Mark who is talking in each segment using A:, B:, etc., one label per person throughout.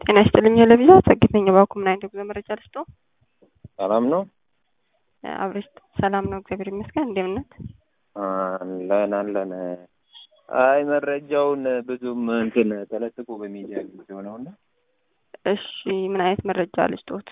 A: ጤና ይስጥልኝ ለቪዛ ጸግት ነኝ። እባክዎ ምን አይነት የጉዞ መረጃ ልስጥዎ?
B: ሰላም ነው?
A: አብሬሽ ሰላም ነው፣ እግዚአብሔር ይመስገን። እንደምን ነዎት?
B: አለን አለን። አይ መረጃውን ብዙም እንትን ተለጥፎ በሚዲያ አግኝቼው ነው እና
A: እሺ ምን አይነት መረጃ ልስጥዎት?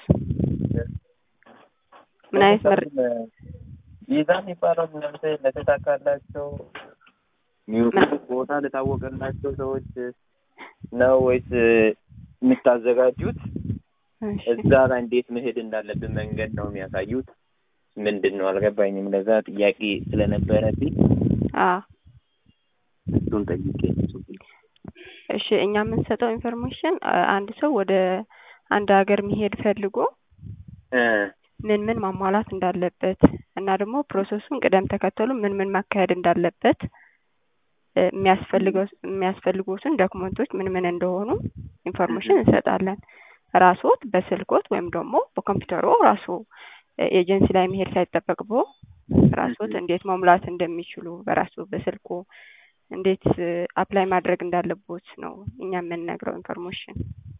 A: ምን አይነት መረጃ?
B: ቪዛ የሚባለው እናንተ ለተሳካላቸው ሚውት ቦታ ለታወቀላቸው ሰዎች ነው ወይስ የምታዘጋጁት? እዛ ላይ እንዴት መሄድ እንዳለብን መንገድ ነው የሚያሳዩት? ምንድን ነው አልገባኝም። ለዛ ጥያቄ ስለነበረብኝ
A: አዎ
B: እሱን ጠይቄ
A: እሺ እኛ የምንሰጠው ኢንፎርሜሽን አንድ ሰው ወደ አንድ ሀገር መሄድ ፈልጎ ምን ምን ማሟላት እንዳለበት እና ደግሞ ፕሮሰሱን ቅደም ተከተሉ ምን ምን ማካሄድ እንዳለበት የሚያስፈልገው የሚያስፈልጉትን ዶክመንቶች ምን ምን እንደሆኑ ኢንፎርሜሽን እንሰጣለን። ራስዎት በስልክዎት ወይም ደግሞ በኮምፒውተሩ ራሱ ኤጀንሲ ላይ መሄድ ሳይጠበቅቦ ራስዎት እንዴት መሙላት እንደሚችሉ በራሱ በስልኩ እንዴት አፕላይ ማድረግ እንዳለቦት ነው እኛ የምንነግረው ኢንፎርሜሽን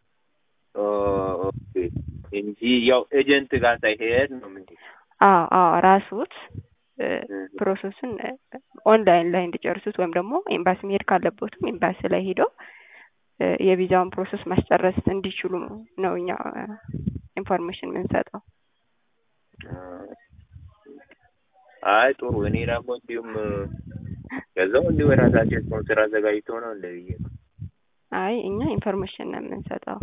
B: ኦኬ እንጂ ያው ኤጀንት ጋር ሳይሄድ ነው ምን
A: አዎ አዎ ራስዎት ፕሮሰሱን ኦንላይን ላይ እንዲጨርሱት ወይም ደግሞ ኤምባሲ መሄድ ካለቦትም ኤምባሲ ላይ ሄደው የቪዛውን ፕሮሰስ ማስጨረስ እንዲችሉ ነው እኛ ኢንፎርሜሽን የምንሰጠው።
B: አይ ጥሩ። እኔ ደግሞ እንዲሁም ከዛው እንዲሁ የራሳቸው ስፖንሰር አዘጋጅቶ ነው እንደ ብዬ ነው።
A: አይ እኛ ኢንፎርሜሽን ነው የምንሰጠው።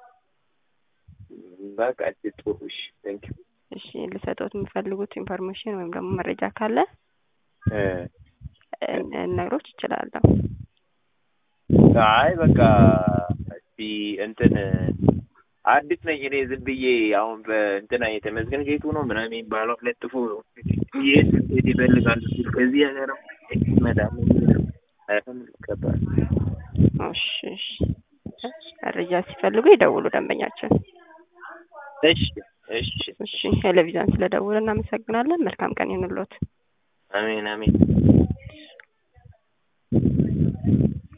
B: በቃ እሺ ጥሩ። እሺ ቴንክ ዩ።
A: እሺ ልሰጠዎት የሚፈልጉት ኢንፎርሜሽን ወይም ደግሞ መረጃ ካለ ነግሮች ይችላለሁ።
B: አይ በቃ እስቲ እንትን አዲስ ነኝ እኔ ዝም ብዬ አሁን በእንትና የተመዝገን ጌቱ ነው ምናምን የሚባለው ለጥፎ ይሄን እንዴት ይፈልጋሉ ሲል ከዚህ ሀገር መዳም አይሆን ይገባል።
A: እሺ እሺ መረጃ ሲፈልጉ ይደውሉ ደንበኛችን።
B: እሺ እሺ
A: እሺ ቴሌቪዥን ስለደውሉ እናመሰግናለን። መልካም ቀን ይሁንልዎት።
B: አሜን አሜን።